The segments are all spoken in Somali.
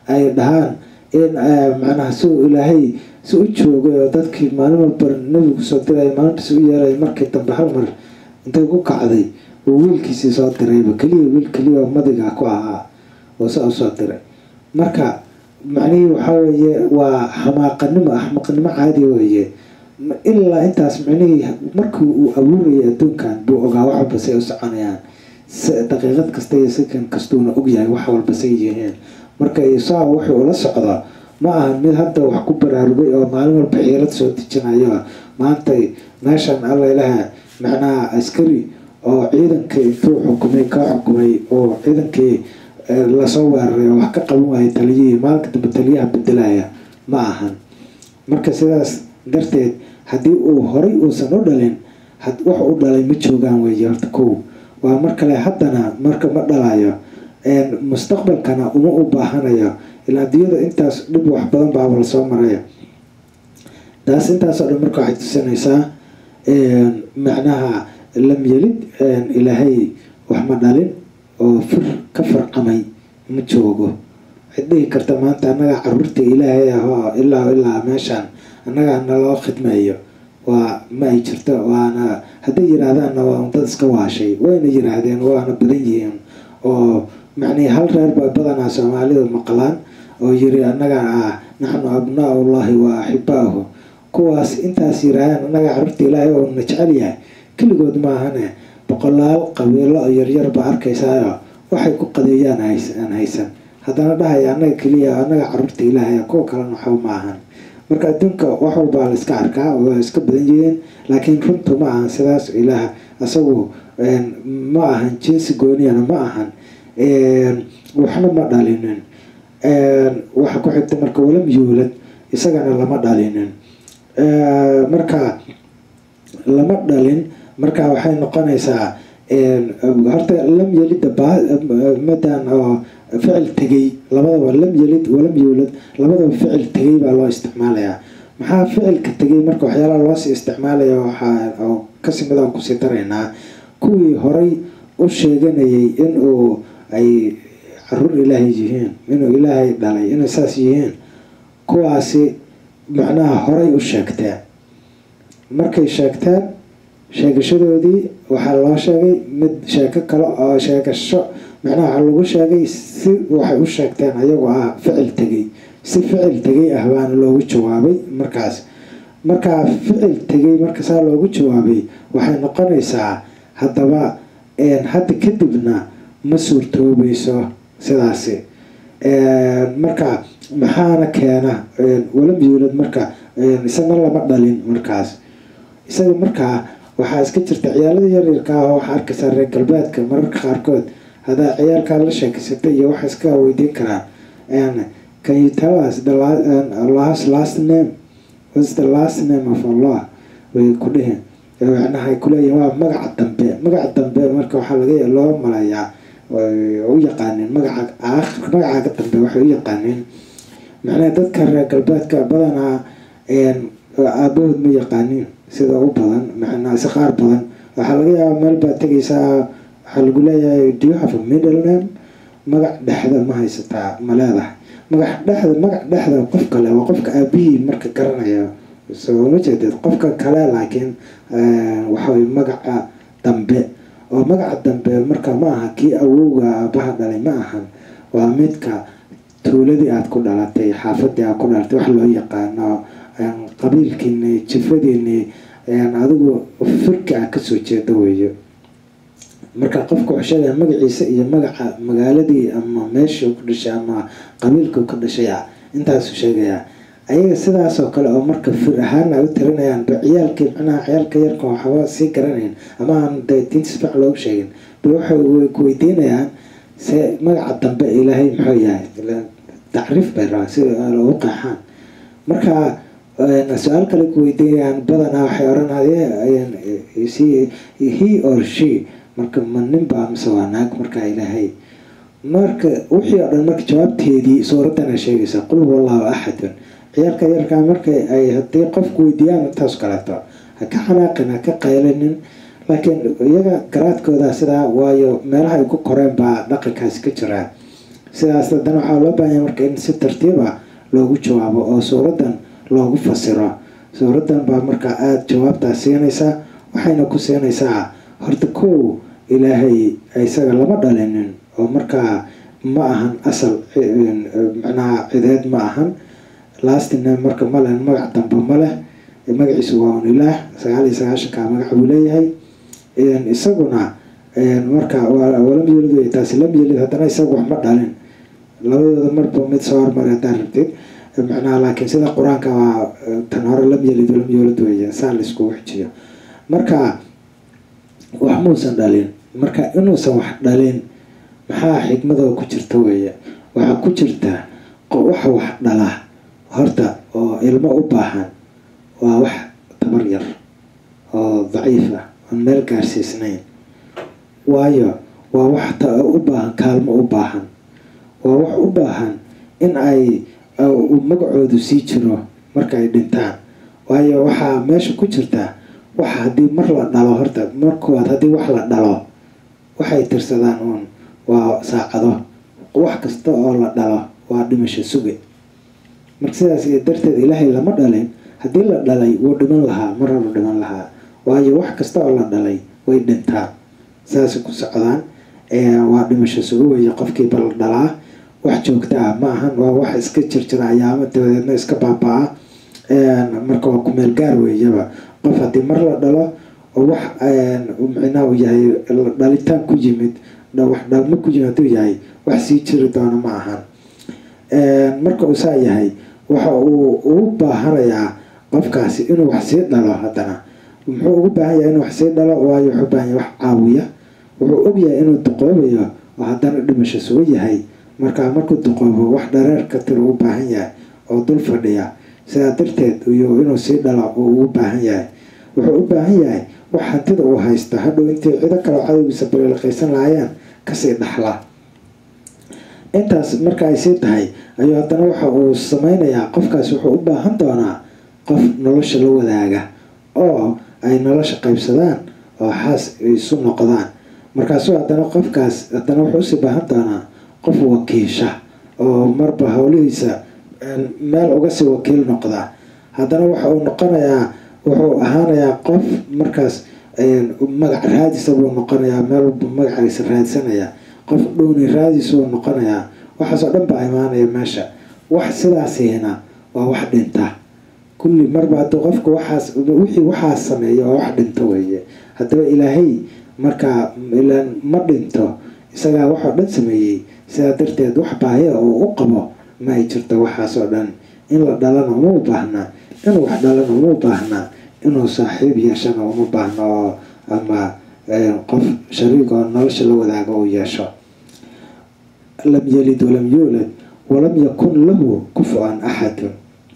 ay dhahaan in macnaha si uu ilaahay si u joogay oo dadkii maalin walba nebigu soo diray maalintaas u yeeray markii dambe hal mar intay ku kacday uu wiilkiisii soo dirayba keliya wiil keliya oo madiga ku ahaa oo saa usoo diray marka macnihii waxaa weeye waa xamaaqanimo axmaqnimo caadi weeye ilaa intaas micnihii markii uu abuurayay adduunkan buu ogaa wax walba say u soconayaan daqiiqad kasta iyo sakan kastuuna ogyahay wax walba say yihiin marka isaa wuxuu ula socdo ma aha mid hadda wax ku baraarugay oo maalin walba xiirad soo dejinayo maantay meeshan alla ilaha macnaha askari oo ciidankii intuu xukumay ka xukumay oo ciidankii lasoo weeraray oo wax ka qaban waayay taliyihii maalinka dambe taliyaha bedelaya ma ahan marka sidaas darteed haddii uu horay uusan u dhalin wax u dhalay ma joogaan weeye horta kow waa mar kale haddana marka ma dhalayo mustaqbalkana uma u baahanayo ilaa adduunyada intaas dhib wax badan baaba lasoo maraya taas intaasoo dhan marka waxay tusinaysaa macnaha lam yelid ilaahay wax ma dhalin oo fir ka farcamay ma joogo waxayd dhihi karta maanta annagaa caruurta ilaahay ahoo ilaa ilaa meeshaan annagaa naloo khidmeeyo waa ma ay jirto waana hadday yiraahdaanna waa dad iska waashay wayna yiraahdeen waana badan yihiin oo macnii hal reer ba badanaa soomaalidu maqlaan oo yiri annaga ah naxnu abnaa ullahi wa axibaahu kuwaas intaas yiraahdaan annaga caruurta ilaahay oo na jecel yahay keligood maahane boqolaal qabiilo oo yaryar ba arkaysaayo waxay ku qadeeyaan aan haysan haddana dhahaya annaga keliya annaga caruurta ilaahay kuwa kalena waxba ma ahan marka adduunka wax walbaa la iska arkaa waa iska badan yihiin laakiin runtu ma ahan sidaas ilaah isagu ma ahan jinsi gooniyana ma ahan waxna ma dhalinin waxa ku xigta marka walam yuulad isagana lama dhalinin marka lama dhalin marka waxay noqonaysaa horta lam yelida madan oo ficil tegay labadaba lam yelid walam yuulad labadaba ficil tegay baa loo isticmaalayaa maxaa ficilka tegay marka waxyaalaha loosii isticmaalaya waxaa kasi midaan kusii daraynaa kuwii horay u sheeganayay inuu ay caruur ilaahay yihiin inuu ilaahay dhalay inay saas yihiin kuwaasi macnaha horay u sheegteen markay sheegteen sheegashadoodii waxaa loo sheegay mid sheeko kale oo sheegasho macnaha waxaa lagu sheegay si waxay u sheegteen ayagoo ah ficil tegay si ficil tegay ah baana loogu jawaabay markaas markaa ficil tegay marka saa loogu jawaabay waxay noqonaysaa haddaba hadda kadibna ma suurtoobayso sidaasi marka maxaana keena walam yuulad marka isana lama dhalin markaas isaga markaa waxaa iska jirta ciyaalada yaryarka ah oo waxaa arkaysaa reer galbeedka mararka qaarkood hadaa ciyaalkaa la sheekeysatay iyo waxay iska weydiin karaan can you tell us the Allah's last name what's the last name of Allah way ku dhihin macnaha ay kuleeyihin waa magaca dambe magaca dambe marka waxaa laga loo malayaa u yaqaaneen magaca aakhir magacaaga dambe waxay u yaqaaneen macnaha dadka reer galbeedka badanaa aabahood ma yaqaaniin sida u badan macnaa si qaar badan waxaa laga yaabaa meel baad tegaysaa waxaa lagu leeyahay do you have a middle name magac dhexda ma haysataa ma leedahay magac dhexda magac dhexda qof kale waa qofka aabihii marka garanaya soo ma jeedeed qofka kale laakiin waxaway magaca dambe oo magaca dambe marka ma aha kii awowga aabaha dhalay ma ahan waa midka tuuladii aada ku dhalatay xaafadii aad ku dhalatay wax loo yaqaano qabiilkiini jifadiini adigu firki ah kasoo jeeda weeyo marka qofka wuxuu sheegaya magaciisa iyo magaca magaaladii ama meeshuu ku dhashay ama qabiilkuu ka dhashay ah intaasuu sheegayaa ayaga sidaasoo kale oo marka fir ahaan ay u tirinayaan ba ciyaalkii macnaha ciyaalka yarka waxba sii garanayn ama aan de diinta si fiican loogu sheegin ba waxay ku weydiinayaan se magaca dambe ilaahay muxuu yahay tacriif bay rabaan si ugu qeexaan marka su-aal kale ku weydiinayaan badanaa waxay oranayeen he or she marka ma ninbaa mise waa naag markaa ilaahay marka wixii oo dhan marka jawaabteedii suuraddana sheegaysa qul wallahu axadun ciyaalka yarkaa marka ay haddii qofku weydiiyaan intaas kaleeto ha ka xanaaqin ha ka qaylinin laakiin iyaga garaadkooda sidaa waayo meelaha ay ku koreen baa dhaqankaasi ka jiraa sidaas haddana waxaa loo baahanya marka in si tartiiba loogu jawaabo oo suuraddan loogu fasiro suuraddan baa markaa aada jawaabtaas siinaysaa waxayna ku siinaysaa horta kow ilaahay isaga lama dhalinin oo markaa ma ahan asal macnaha cideed ma ahan laastina marka male magac dambe ma leh magaciisu waa un ilaah sagaal iyo sagaashanka magac buu leeyahay isaguna marka walam yelid wey taasi lam yelid haddana isaga wax ma dhalin labadooda marba mid soo hormar haddaa rabtid macnaha laakiin sida qur-aanka waa tan hore lam yelid walam yoolid weeye saa laiskugu xijiyo marka wax muusan dhalin marka inuusan wax dhalin maxaa xikmadoo ku jirta weeye waxaa ku jirta waxa wax dhala horta oo ilmo u baahan waa wax tabar yar oo daciif ah oon meel gaarsiisnayn waayo waa wax u baahan kaalmo u baahan waa wax u baahan in ay magacoodu sii jiro marka ay dhintaan waayo waxaa meesha ku jirta wax haddii mar la dhalo horta markooad haddii wax la dhalo waxay tirsadaan uun waa saacado wax kasta oo la dhalo waa dhimasho suge marka sidaas darteed ilaahay lama dhalin haddii la dhalay wuu dhiman lahaa mar horu dhiman lahaa waayo wax kasta oo la dhalay way dhintaan saasay ku socdaan waa dhimasho suge weeye qofkiiba la dhalaa wax joogta ah ma ahan waa wax iska jirjira ayaamo dabadeedna iska baaba-a marka waa kumeel gaar weeyaba qof haddii mar la dhalo oo wax micnaha uu yahay dhalitaan ku yimid wax dhalmo ku yimid hadduu yahay wax sii jiri doono ma ahan marka uu saa yahay waxa uu ugu baahanayaa qofkaasi inuu wax sii dhalo haddana muxuu ugu baahan yahay inuu wax sii dhalo waayo wuxuu baahan yahay wax caawiya wuxuu ogyahay inuu duqoobayo oo haddana dhimasho sugo yahay markaa markuu duqoobo wax dhareerka tir ugu baahan yahay oo dul fadhiya sidaa darteed iyo inuu sii dhalo uu ugu baahan yahay wuxuu u baahan yahay wax hantida uu haysto hadhow intay cido kaleo cadowgiisa baliilqaysan lahaayeen kasii dhaxla intaas marka ay sii tahay ayuu haddana waxa uu sameynayaa qofkaas wuxuu u baahan doonaa qof nolosha la wadaaga oo ay nolosha qaybsadaan oo xaas isu noqdaan markaasuu haddana qofkaas haddana wuxuu usii baahan doonaa qof wakiisha oo marba howlihiisa meel uga sii wakiil noqda haddana waxa uu noqonayaa wuxuu ahaanayaa qof markaas magac raadisa buu noqonayaa meel walba magaciisa raadsanaya qof dhowni raadis buu noqonayaa waxaasoo dhan baa imaanaya meesha wax sidaasihina waa wax dhinta kulli marba hadduu qofku waxaas wixii waxaas sameeya waa wax dhinto weeye haddaba ilaahay markaa ilaan ma dhinto isagaa waxoo dhan sameeyey sidaa darteed wax baahiya uu u qabo ma ay jirto waxaasoo dhan in la dhalana uma u baahnaa inuu wax dhalana uma u baahnaa inuu saaxiib yeeshana uma baahno oo ama qof shariig oo nolosha la wadaago uu yeesho lam yalid walam yuulad walam yakun lahu kufu-an axadun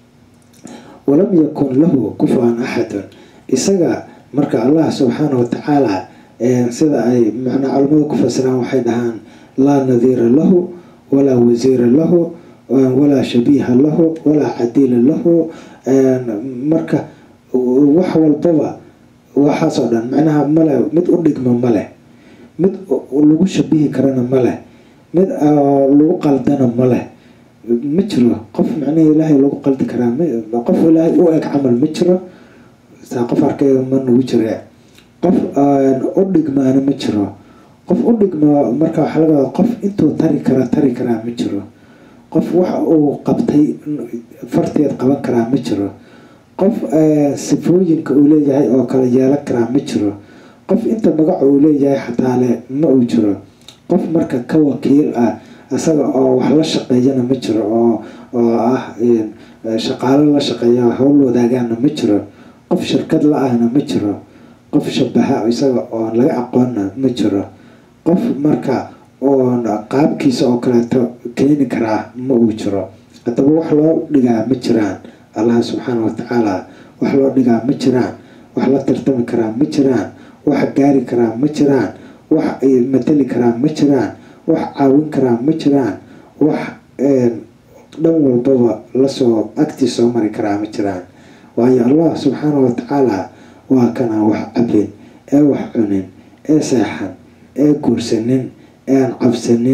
walam yakun lahu kufu-an axadun isaga marka allah subxaana watacaala sida ay macnaa culamada ku fasiraan waxay dhahaan laa nadiira lahu walaa wasiira lahu walaa shabiiha lahu walaa cadiila lahu marka wax walbaba waxaasoo dhan macnaha male mid u dhigma maleh mid lagu shabihi karana maleh mid lagu qaldana maleh ma jiro qof macnihii ilaahay lagu qaldi karaa qof ilaahay u eg camal ma jiro saa qof arkayga ma nagu jire qof u dhigmaana ma jiro qof u dhigma marka waxaa laga wada qof intuu tari kara tari karaa ma jiro qof wax uu qabtay farteed qaban karaa ma jiro qof sifooyinka uu leeyahay oo kale yeelan karaa ma jiro qof inta magaca uu leeyahay xataale ma uu jiro qof marka ka wakiil ah isaga oo wax la shaqeeyana ma jiro oo oo ah shaqaalo la shaqeeya howl wadaagaana ma jiro qof shirkad la-ahna ma jiro qof shabaha isaga oo laga aqoonna ma jiro qof marka oon qaabkiisa oo kaleeto keeni karaa ma uu jiro haddaba wax loo dhigaa ma jiraan allah subxaana watacaala wax loo dhigaa ma jiraan wax la tartami karaa ma jiraan wax gaari karaa ma jiraan wax matali karaa ma jiraan wax caawin karaa ma jiraan wax dhan walbaba lasoo agtii soo mari karaa ma jiraan waayo allah subxaana watacaala waa kanaan wax cabin ee wax cunin ee seexan ee guursanin ee aan cabsanin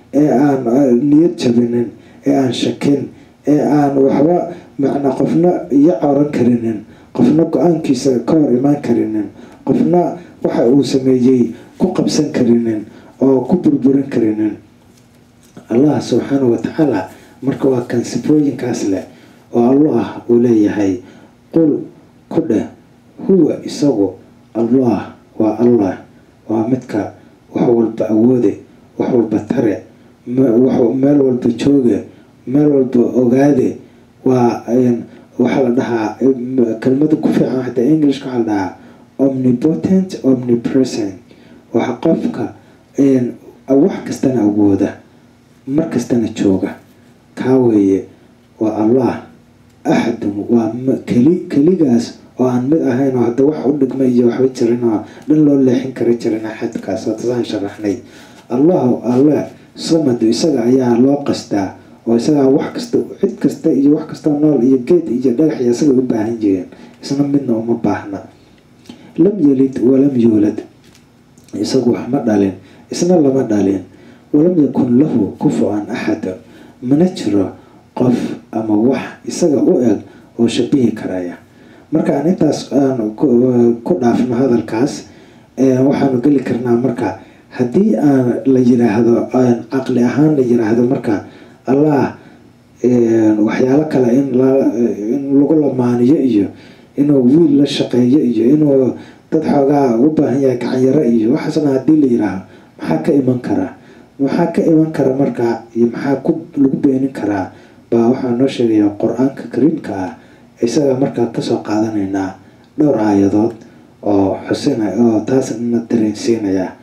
ee aan niyad jabinin ee aan shakin ee aan waxba macnaa qofna iyo coran karinin qofna go-aankiisa ka hor imaan karinin qofna waxa uu sameeyey ku qabsan karinin oo ku burburin karinin allah subxaanahu watacaala marka waa kan sifooyinkaas leh oo allah uu leeyahay qul ku dheh huwa isagu allah waa allah waa midka wax walba awoode wax walba tare meel walba jooge meel walba ogaade waa waxaa la dhahaa kelmada ku fiican xataa englishka waxaa la dhahaa omnipotent omnipresent waxa qofka wax kastana awooda mar kastana jooga kaa weeye waa allah axadun waa keli keligaas oo aan mid ahayn oo hadda wax u dhigma iyo waxba jirin oo dhan loo leexin kara jirin axadkaas watasaan sharaxnay allahu alle samadu isaga ayaa loo qastaa oo isagaa wax kasta cid kasta iyo wax kastao nool iyo geed iyo dhagax iyo isaga u baahan jireen isna midna uma baahna lam yelid walam yuulad isagu wax ma dhalin isna lama dhalin walam yakun lahu kufu-an axada mana jiro qof ama wax isaga u eg oo shabihi karaya marka aan intaas aan ku dhaafno hadalkaas waxaanu geli karnaa marka haddii aan la yiraahdo caqli ahaan la yiraahdo marka allah waxyaalo kale in lagu lamaaniyo iyo inuu wiil la shaqeeyo iyo inuu dad xoogaa u baahan yahay gacanyaro iyo waxaasna haddii la yiraahdo maxaa ka iman karaa maxaa ka iman kara markaa iyo maxaa ku lagu beenin karaa baa waxaa noo sheegaya qur-aanka kariimka ah isaga markaa kasoo qaadanaynaa dhowr aayadood oo xusina oo taas na dareensiinaya